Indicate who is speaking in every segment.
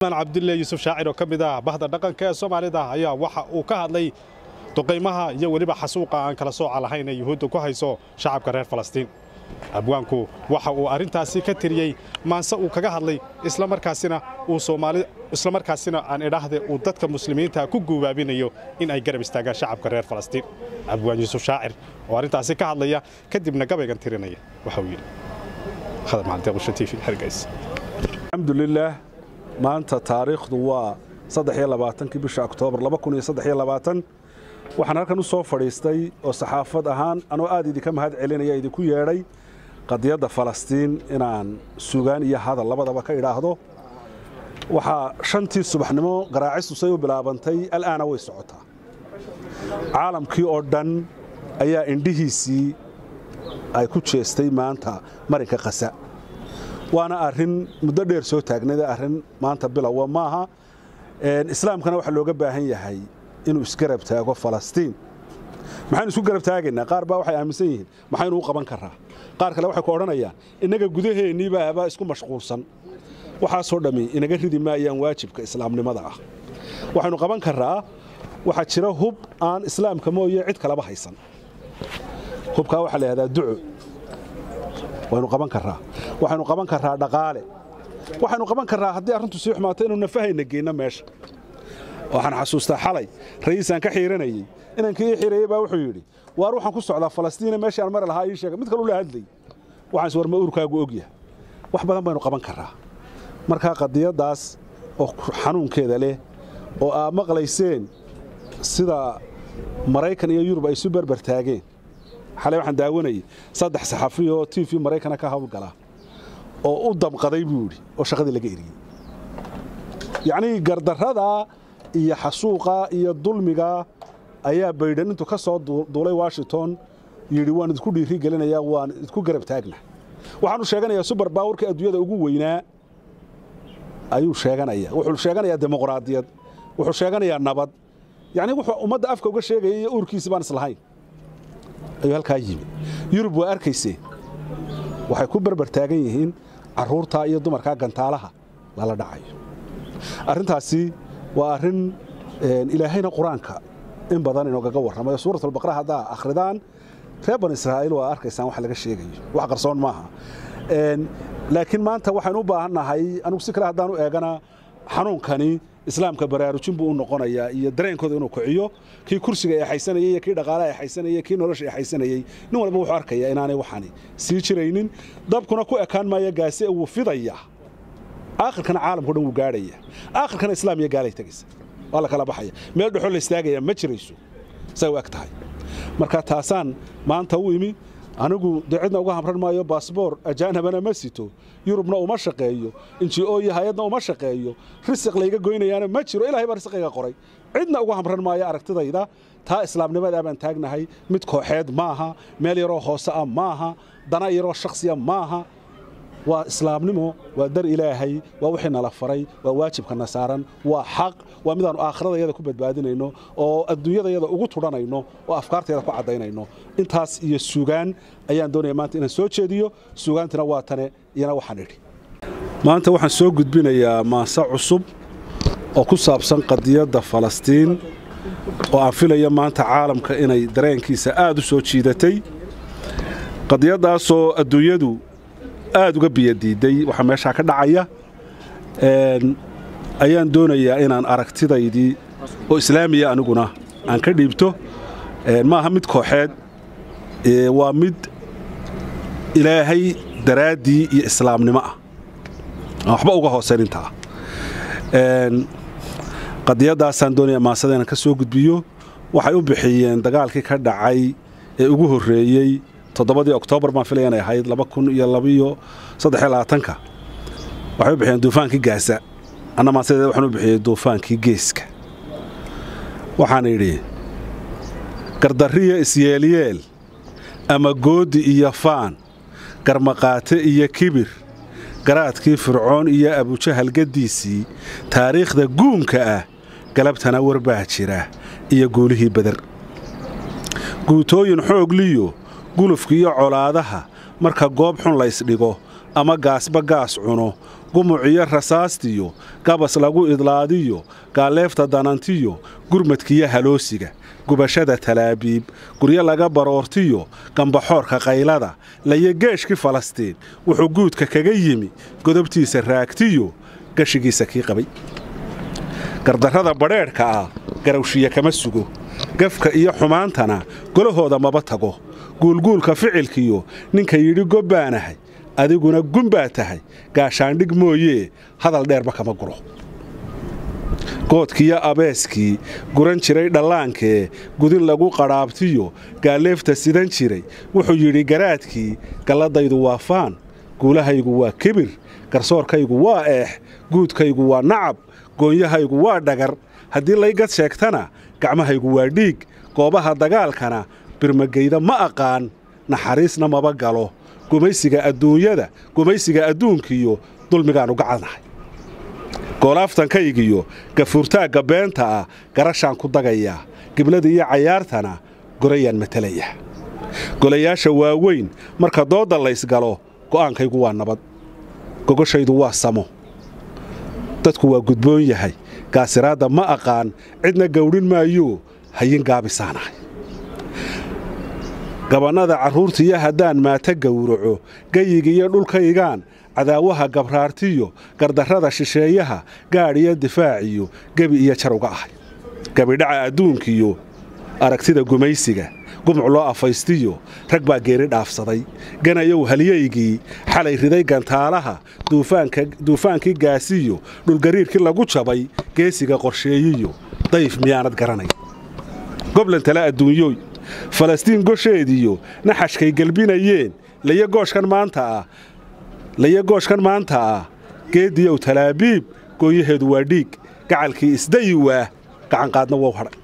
Speaker 1: cabdille yuusuf shaacir oo ka mid ah bahda dhaqanka ee soomaalida ayaa waxa uu ka hadlay duqaymaha iyo weliba xasuuqa aan kala sooca lahayn ee yuhuudda ku hayso shacabka reer falastiin abwaanku waxa uu arrintaasi ka tiriyey maanse uu kaga hadlay islamarkaasina uu soomaali islamarkaasina aan idhaahde uu dadka muslimiinta ku guubaabinayo in ay garab istaagaan shacabka reer falastiin abwaan yuusuf shaacir oo arrintaasi ka hadlaya kadibna gabaygan tirinaya waxa uu yidhi
Speaker 2: alxamdulilaah maanta taariikhdu waa addexiyolabaatankii bisha oktoobar waxaan halkan u soo fadhiistay oo saxaafad ahaan anoo aad idinka mahad celinaya idinku yeedhay qadiyadda falastiin inaan sugaan iyo hadal labadaba ka idhaahdo waxaa shantii subaxnimo garaacistusay u bilaabantay al'aana way socotaa caalamkii oo dhan ayaa indhihiisii ay ku jeestay maanta marinka qasa waana arrin muddo dheer soo taagnada arrin maanta bilowa maaha islaamkana waxaa looga baahan yahay inuu isgarab taago falastiin maxaynu isku garab taagaynaa qaar baa waxay aaminsan yihiin maxaynu u qaban karaa qaar kale waxay ku odhanayaan innaga gudaheenniibaaba isku mashquulsan waxaasoo dhammi inaga ridi maayaan waajibka islaamnimada ah waxaynu qaban karaa waxaa jira hub aan islaamka mooye cid kaleba haysan hubkaa waxaa la yidhahdaa duco waynu qaban karaa waxaynu qaban karaa dhaqaale waxaynu qaban karaa haddii arrintu sii xumaato inuu nafahayna geyno meesha waxaan xasuustaa xalay ra'iisaan ka xiiranayey inankii ii xireeyey baa wuxuu yidhi waar waxaan ku socdaa falastiina meeshii aan mari lahaa ii sheega mid kaluu la hadlay waxaan is war ma urkaagu ogyahay wax badan baynu qaban karaa markaa qadiyaddaas oo xanuunkeeda leh oo aad maqlayseen sida maraykan iyo yurub ay isu berber taageen xalay waxaan daawanayay saddex saxafi oo t v maraykana ka hawlgala oo u damqaday buu yidhi oo shaqadii laga eriyey yacnii gardarrada iyo xasuuqa iyo dulmiga ayaa baydhan intuu ka soo duulay washington yidhi waan idinku dhiiri gelinayaa waan idku garab taagna waxaanu sheeganayaa subar baawurka adduunyada ugu weynaa ayuu sheeganaya wuxuu sheeganayaa dimuqraadiyad wuxuu sheeganayaa nabad yacni wuxuu ummadda afka uga sheegaya iyo uurkiisi baan islahayn ayuu halkaa yimi yurub waa arkayseen waxay ku berber taagan yihiin carruurtaa iyo dumarkaa gantaalaha lala dhacayo arrintaasi waa arrin ilaahayna qur-aanka in badan inoogaga warramayo suuratulbaqra haddaa akhridaan reer ban israa'iil waa arkaysaan wax laga sheegayo wax qarsoon maaha laakiin maanta waxaynu u baahannahay anugu si kale haddaan u eegana xanuunkani islaamka baraarujin buu u noqonayaa iyo dareenkooda inuu kiciyo kii kursiga eexaysanayey iyo kii dhaqaalaha eexaysanayey kii nolosha eexaysanayey nin walba wuxuu arkayaa inaanay waxani sii jiraynin dabkuna ku ekaan maaya gaase wuu fidaya aakhirkana caalamkao dhan wuu gaadhaya aakhirkana islaam iyo gaalay tegaysa waa la kala baxaya meel dhexoo la istaagaya ma jirayso say u eg tahay marka taasaan maanta u imi anigu dee cidna uga hamran maayo baasboor ajaanabana ma sito yurubna uma shaqeeyo inji-o iyo hay-adna uma shaqeeyo risiq layga goynayaana ma jiro ilahay baa risiqiga qoray cidna uga hamran maayo aragtidayda taa islaamnimadaa baan taagnahay mid kooxeed maaha meel yaroo hoose ah maaha dana yaroo shakhsiya maaha waa islaamnimo waa dar ilaahay waa wixii nala faray waa waajibkana saaran waa xaq waa midaannu aakhirada ku badbaadinayno oo adduunyadayada ugu tudhanayno oo afkaartayada ku caddaynayno intaas iyo sugaan ayaan doonaya maanta inaan soo jeediyo sugaantina waa tane iyana waxaan idhi maanta waxaan soo gudbinayaa maase cusub oo ku saabsan qadiyadda falastiin oo aan filaya maanta caalamka inay dareenkiisa aad u soo jiidatay qadiyaddaasoo adduunyadu aad uga biyadiiday waxaa meeshaa ka dhacaya ayaan doonayaa inaan aragtidaydii oo islaamiya aniguna aan ka dhiibto maaha mid kooxeed waa mid ilaahay daraaddii iyo islaamnimo ah aan waxba uga hoosayn intaa qadiyaddaasaan doonaya maasada inaan ka soo gudbiyo waxay u bixiyeen dagaalkii ka dhacay ee ugu horreeyey toddobadii oktoobar baan filaya inay ahayd laba kun iyo labiyo saddexiyo labaatanka waxay u bixiyeen duufaankii gaasa anna maasadeed waxaan u bixiyey duufaankii geeska waxaan idhi gardarriya isyeelyeel ama goodi iyo faan garmaqaate iyo kibir garaadkii fircoon iyo abujahalgaddiisii taariikhda guunka ah galabtana warbaa jira iyo guulihii beder guutooyin xoogliyo gulufka iyo colaadaha marka goob xun laysdhigo ama gaasba gaas cuno gumuciyo rasaastiyo gabas lagu idlaadiyo gaalleefta danantiyo gurmadkiyo haloosiga gubashada talaabiib guryo laga baroortiyo gambaxoorka qaylada layo geeshkii falastiin wuxuu guudka kaga yimi godobtiisa raagtiyo gashigiisa kii qabay gardarrada badheedhka ah garawshiya kama sugo gafka iyo xumaantana golahooda maba tago guulguulka ficilkiyo ninka yidhi gobbaanahay adiguna gun baa tahay gaashaandhig mooyee hadal dheerba kama guro goodkiiyo abeeskii guran jiray dhallaankee gudin lagu qadhaabtiyo gaalleefta sidan jiray wuxuu yidhi garaadkii galladaydu waa faan guulahaygu waa kibir garsoorkaygu waa eex guudkaygu waa nacab goonyahaygu waa dhagar haddii laygad sheegtana gacmahaygu waa dhiig goobaha dagaalkana birmageyda ma aqaan naxariisna maba galo gumaysiga adduunyada gumaysiga adduunkiiyo dulmigaannu gacadnahay goolaaftankaygiyo gafuurtaagga beenta ah garashaan ku dagayaa giblada iyo cayaartana gorayaan matalaya golayaasha waaweyn marka doodda laysgalo go'aankaygu waa nabad gogoshaydu waa samo dadku waa gudboon yahay gaasiraadda ma aqaan cidna gawdhin maayo hayin gaabisaanahay gabannada carruurtiiyo haddaan maata gowraco geyigiiyo dhulkaygaan cadaawaha gabraartiyo gardarrada shisheeyaha gaadh iyo difaaciyo gebi iyo jar uga ahay gebidhaca adduunkiyo aragtida gumaysiga gumuc loo afaystiyo rag baa geeri dhaafsaday ganayow halyaygii xalay riday gantaalaha duufaankii gaasiyo dhulgariirkii lagu jabay geesiga qorsheeyiyo dayf miyaanad garanay goblan tale adduunyooy falastiin gosheediyo naxashkay gelbinayeen layo gooshkan maanta ah layo gooshkan maanta ah geediyow talaabiib gooyaheedu waa dhiig gacalkii isdayi waa gacanqaadna wow hadhay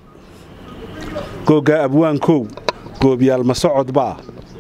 Speaker 2: googgaa abwaankow goobyaal ma socodbaa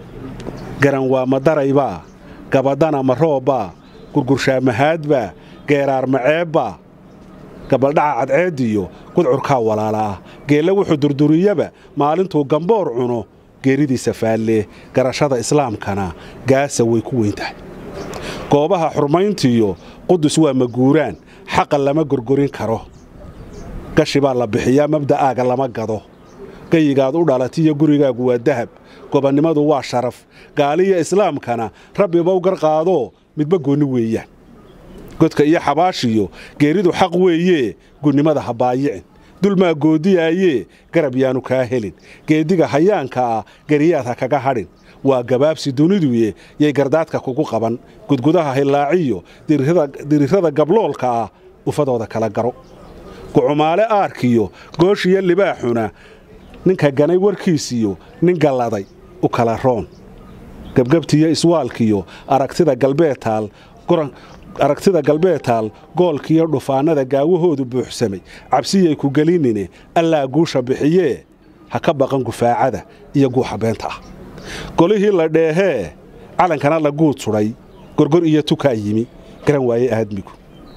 Speaker 2: garan waa ma daraybaa gabadana ma roobbaa gurgurshaa mahaadbaa geeraar maceebbaa gabaldhaca cadceediyo gudcurkaa walaalaah geelle wuxuu durduriyaba maalintuu gamboor cuno geeridiisa faallee garashada islaamkana gaasa way ku weyn tahay goobaha xurmayntiyo qudus waa maguuraan xaqa lama gorgorin karo gashi baa la bixiyaa mabda'aaga lama gado gayigaad u dhalatiyo gurigaagu waa dahab gobannimadu waa sharaf gaaliya islaamkana rabbibow garqaadoo midba goonni weeyaan godka iyo xabaashiyo geeridu xaq weeyee gunnimada ha baayicin dulmaa goodiyaayee garab yaanu kaa helin geediga hayaanka ah geriyaad ha kaga hadhin waa gabaabsi duniduye yay gardaadka kugu qaban gudgudaha hillaaciyo dirirrada gabloolka ah ufadooda kala garo gucumaale aarkiyo gooshiyo libaaxuna ninka ganay warkiisiyo nin galladay u kala roon gebgebtiyo iswaalkiyo aragtida galbeedtaal aragtida galbeedtaal goolkiyo dhufaannada gaawahoodu buuxsamay cabsiyay ku gelinine allaa guusha bixiyee ha ka baqan gufaacada iyo guuxa beenta ah golihii la dheehee calankana la guud sudhay gorgor iyo tukaa yimi garan waaye aadmigu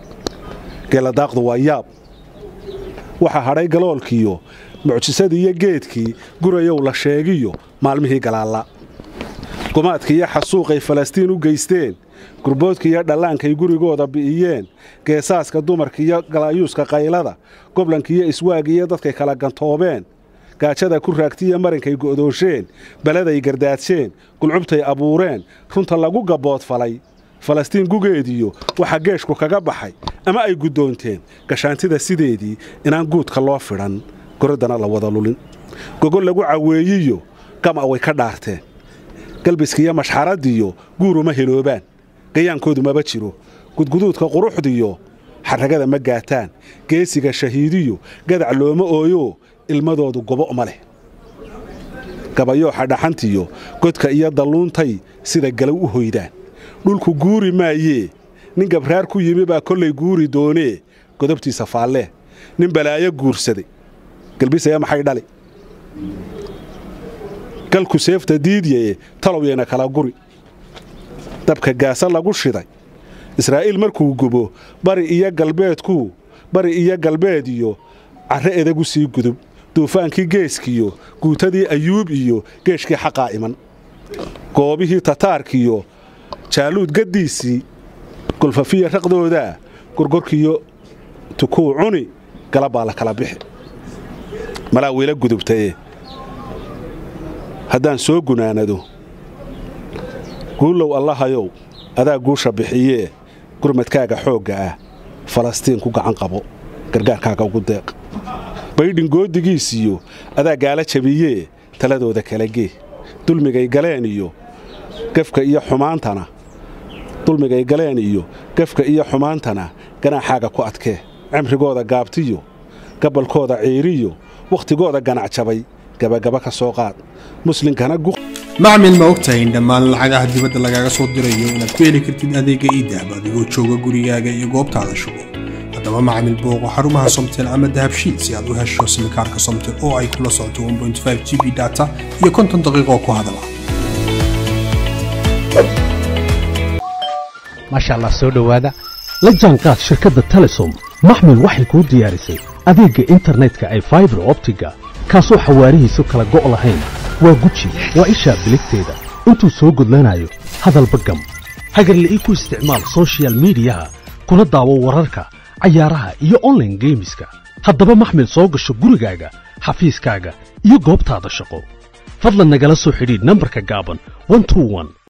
Speaker 2: geeladaaqdu waa yaab waxaa hadhay galoolkiyo mucjisadii iyo geedkii gurayow la sheegiyo maalmihii galaalla gumaadkii iyo xasuuqay falastiin u geysteen gurboodkii iyo dhallaankay gurigooda bi'iyeen geesaaska dumarkiiyo galaayuuska qaylada goblankiiyo iswaagiiyo dadkay kala gantoobeen gaajada ku raagtiiyo marinkay go'doosheen beladay gardaadseen gulcubtay abuureen runta lagu gabboodfalay falastiin gugeediyo waxaa geeshku kaga baxay ama ay guddoonteen gashaantida sideedii inaan guudka loo fidhan goraddana la wada lulin gogol lagu caweeyiyo gama way ka dhaarteen galbiskiiyo mashxaradiyo guuruma heloobaan gayaankoodu maba jiro gudguduudka quruxdiyo xarragada ma gaataan geesiga shahiidiyo gadac looma ooyo ilmadoodu gobo ma leh gabayooxa dhaxantiyo godka iyo dalluuntay sida galow u hoydaan dhulku guuri maayee nin gabraar ku yimi baa kollay guuri doonee godobtiisa faallee nin balaayo guursaday galbisaya maxay dhali galku seefta diidyaye talowyayna kala guri dabka gaasa lagu shiday israa'iil markuu gubo bari iyo galbeedkuu bari iyo galbeed iyo carre edagu sii gudub duufaankii geeskiyo guutadii ayuub iyo geeshkii xaqaa iman goobihii tataarkiyo jaaluud gaddiisii golfafiya raqdoodaa gorgorkiyo tukuu cuni galab baa la kala bixi malaa wiila gudubtaye haddaan soo gunaanado guulow allahayow adaa guusha bixiyee gurmadkaaga xoogga ah falastiin ku gacan qabo gargaarkaaga ugu deeq baydhin goodigiisiyo adaa gaala jabiyee taladooda kala gee dulmigay galeen iyo gafka iyo xumaantana dulmigay galeen iyo gafka iyo xumaantana ganaaxaaga ku adkee cimrigooda gaabtiyo gabalkooda ciiriyo wakhtigooda ganac jabay gabagaba ka soo qaad muslinkana
Speaker 3: macmil ma ogtahay in dhammaan lacagaha dibadda lagaaga soo dirayo inaad ku heli kartid adeega iidahab adigoo jooga gurigaaga iyo goobtaada shugo haddaba macmil booqo xarumaha somtel ama dahabshiil si aad u hesho simikaarka somtel oo ay kula socoto g b data iyo konton daqiiqoo ku hadala
Speaker 4: maasha allah soo dhowaada la jaanqaad shirkadda telesom maxmil waxay kuu diyaarisay adeegga internetka ay faibar optiga kaasoo xawaarihiisu kala go' lahayn waa guji waa ishaa biligteeda intuu soo gudlanayo hadalba gam hagarle ii ku isticmaal sochial midiyaha kuna daawo wararka cayaaraha iyo onlaine geemiska haddaba maxmil soo gasho gurigaaga xafiiskaaga iyo goobtaada shaqo fadlan nagala soo xidhiidh nambarka gaaban